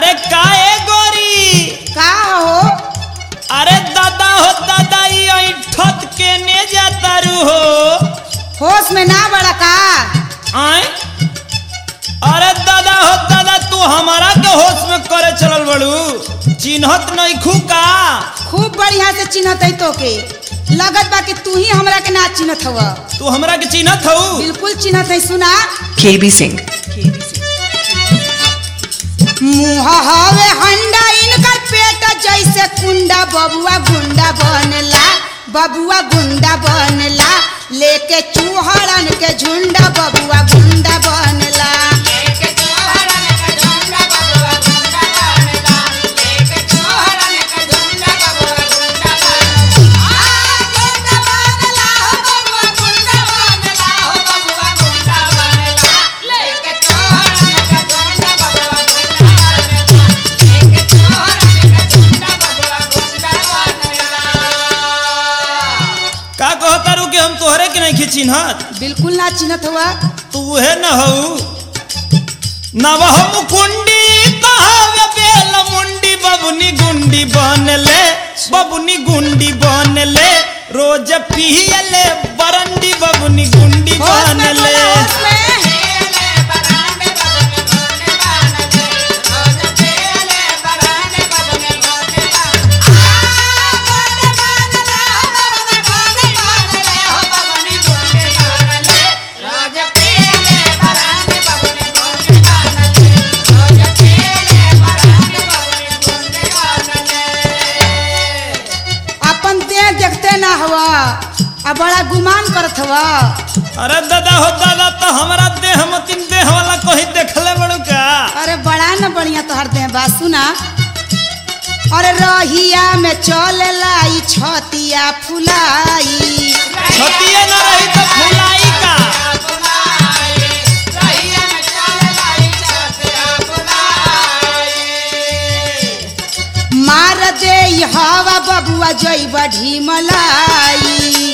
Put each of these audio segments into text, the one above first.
अरे काए गोरी का हो अरे दादा हो दादा ई ऐठत के ने जातारू हो होश में ना बड़ा का आए अरे दादा हो दादा तू हमारा के होश में करे चलल बड़ू चिन्हत नहीं खू का खूब बढ़िया से चिन्हत है तो के लगत बा कि तू ही हमरा के ना चिन्हत हव तू हमरा के चिन्हत हऊ बिल्कुल चिन्हत है सुना KB Singh. मुँह हवे हंडा इनकर पेट जैसे कुंडा बबुआ गुंडा बनला बबुआ गुंडा बनला लेके चूहड़न के झुंडा बबुआ गुंडा बनला का कहतारू कि हम तोहरे के नहीं चिन्हत बिल्कुल ना चिन्हत हुआ तू है न हऊ नवह मुकुंडी कहावे बेल मुंडी बबुनी गुंडी बनले बबुनी गुंडी बनले रोज पियले बरंडी बबुनी गुंडी होश में बनले बोला, होश में। अपन देह देखते ना हवा आ बड़ा गुमान करत हवा अरे दादा हो दादा तो हमारा देह मतिन देह वाला कोई देखले बड़ू का अरे बड़ा न बढ़िया तोहर देह बा सुना अरे रहिया में चलेला ई छतिया फुलाई छतिए न रही तो फुलाई का मार दे ई हवा बबुआ जई ढिमलाई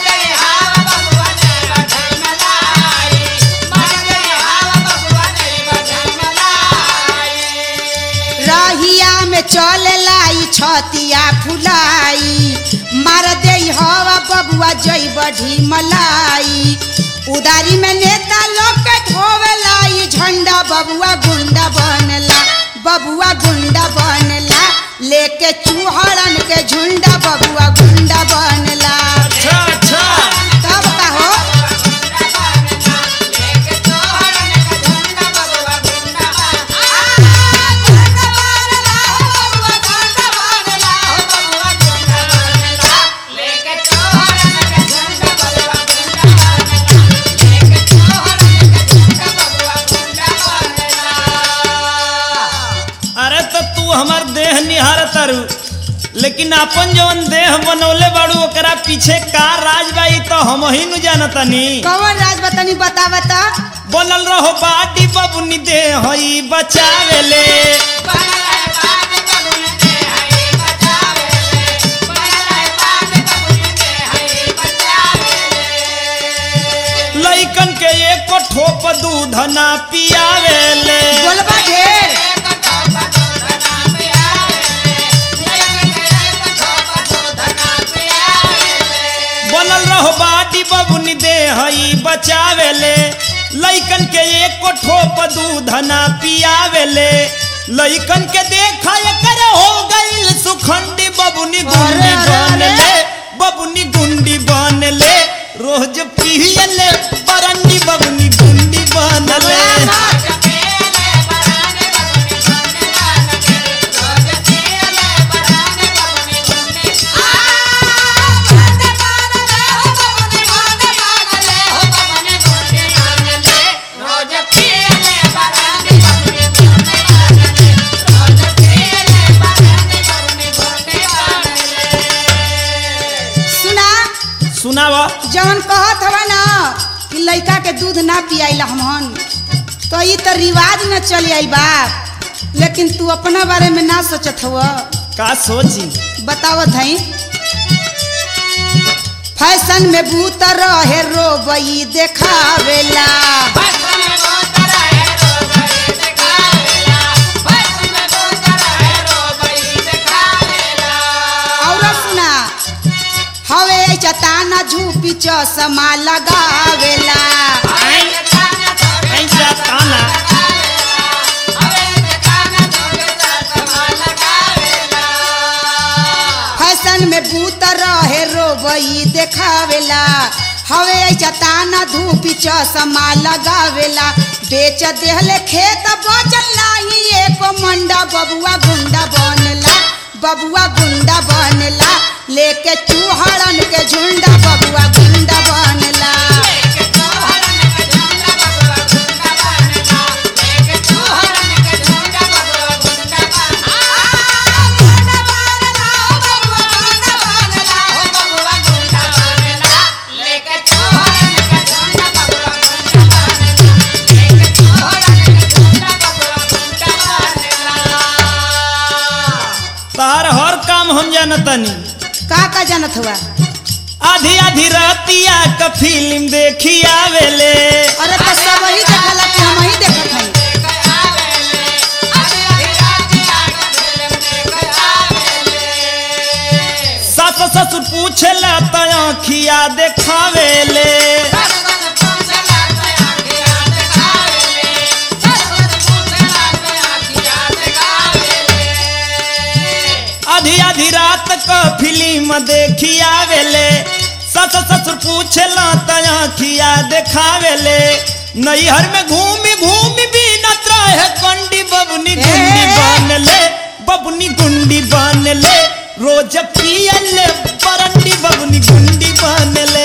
रहिया में चलेला ई छतिया फुलाई मार दे ई हवा बबुआ जई ढिमलाई उदारी में नेता लोग के ढोवेला ई झंडा बबुआ गुंडा बनला बबुआ गुंडा बनला लेके चूहड़न के झुंडा बबुआ गुंडा बनला अच्छा अच्छा तब का हो अरे तो तू हमार देह निहार तारू लेकिन अपन जवन देह बनौले बाड़ू ओकरा पीछे का राज बाई तो हम ही न जानतनी कौन राज बतानी बता बता बनल रहो बाटी बबुनी देह हई बचावेले लइकन के एक ठोप दूध ना पियावेले बोलबा ढेर बनल रहो बाटी बबुनी देह हई बचावेले लइकन के एक ठोप दूध ना पियावेले लइकन के देखा कर हो गईल सुखंडी बबुनी गुंडी अरे, अरे, अरे। बनले बबुनी गुंडी बनले रोज पियले बरंडी बबुनी गुंडी बनले सुना सुनावा जवन कहत हवा ना कि लइका के दूध ना पियाइला हमहन तो ई तो रिवाज न चली आई बात लेकिन तू अपना बारे में ना सोचत हव का सोची बतावत हई फैशन में भूत रहे रोबई देखावेला ई देखावेला हवे ऐसा ताना धूपी चश्मा लगावेला बेच देहले खेत बचल नाही एको मंडा बबुआ गुंडा बनला बबुआ गुंडा बनला लेके चूहड़न के झुंडा बबुआ गुंडा बनला तार हर काम हम जानतनी का का जानत हुआ आधी आधी रातिया क फिल्म देखी आवेले अरे तो सब ही देखला कि हम ही देखत हई सास ससुर पूछेला त आँखिया देखावेले आधी आधी रात क फिल्म देखी आवेले सस ससुर पूछेला त आँखिया देखावेले नैहर में घूमी घूमी बीनत रहे कंडी बबनी गुंडी ए! बनले बबनी गुंडी बनले रोज पियले बरंडी बबनी गुंडी बनले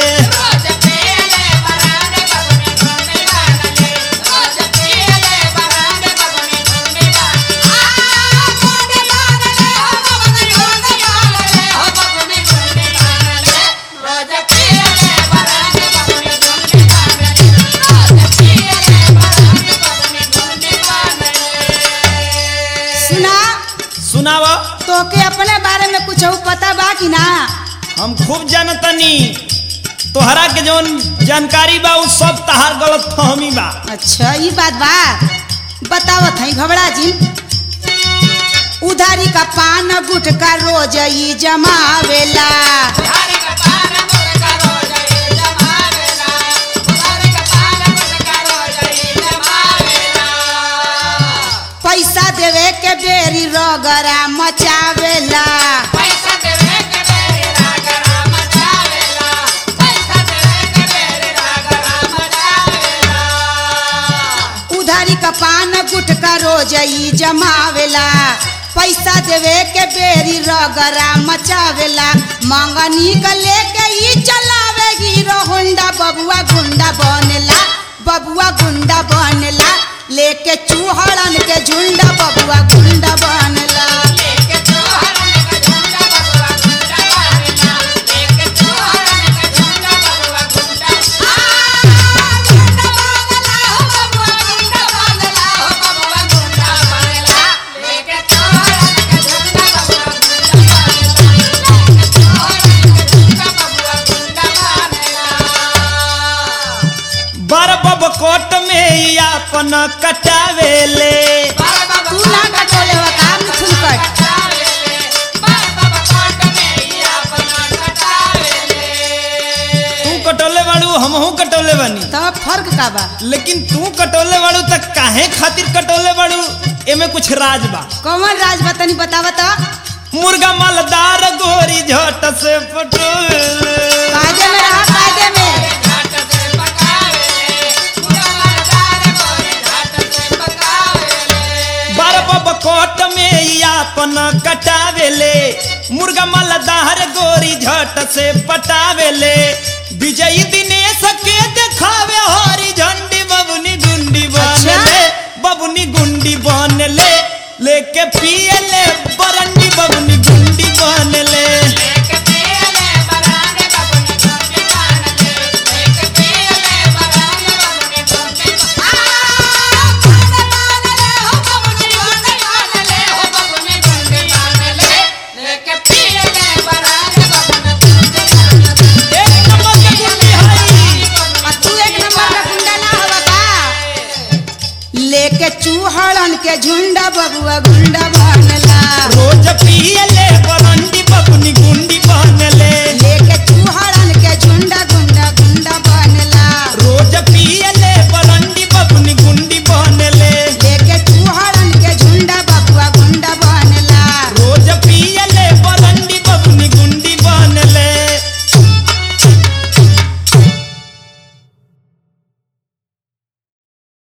सुना सुनावा तोके अपने बारे में कुछ पता बा कि ना हम खूब जानतनी तोहरा के जौन जानकारी बा उ सब तहार गलत फहमी बा अच्छा ये बात बा बतावत हई घबरा जी उधारी का पान गुटका रोज ई जमावेला पैसा देवे के बेरी रगरा मचावेला उधारी का पान गुटका रोज ई जमावेला पैसा देवे के बेरी रगरा मचावेला मंगनी का लेके ई चलावे हीरो होंडा बबुआ गुंडा बनेला बबुआ गुंडा बनेला लेके चूहड़न के झुंडा बबुआ गुंडा बनेला बर बब कोट में ई अपन कटावेले तू ना कटोले हो काम मिथुन कट तू कटोले बाड़ू हमहू कटोले बानी तब फर्क का बा लेकिन तू कटोले बाड़ू त काहे खातिर कटोले बाड़ू एमे कुछ राज बा कौन राज बतनी बतावा तो मुर्गा मालदार गोरी झट से पटोले कायदे में रहा कायदे में बर बब कोट में ई अपन कटावेले मुर्गा मालदार गोरी झट से पटावेले विजयी दिनेश के देखावे हरी झंडी बबुनी गुंडी बनले बबुनी गुंडी बनले लेके पियले बरंडी बबुनी गुंडी बनले एक नंबर के गुंडी हई आ तू एक नंबर का गुंडा ना हवा का लेके चूहड़न के झुंडा बबुआ गुंडा बनला रोज पियले बरंडी बबुनी गुंडी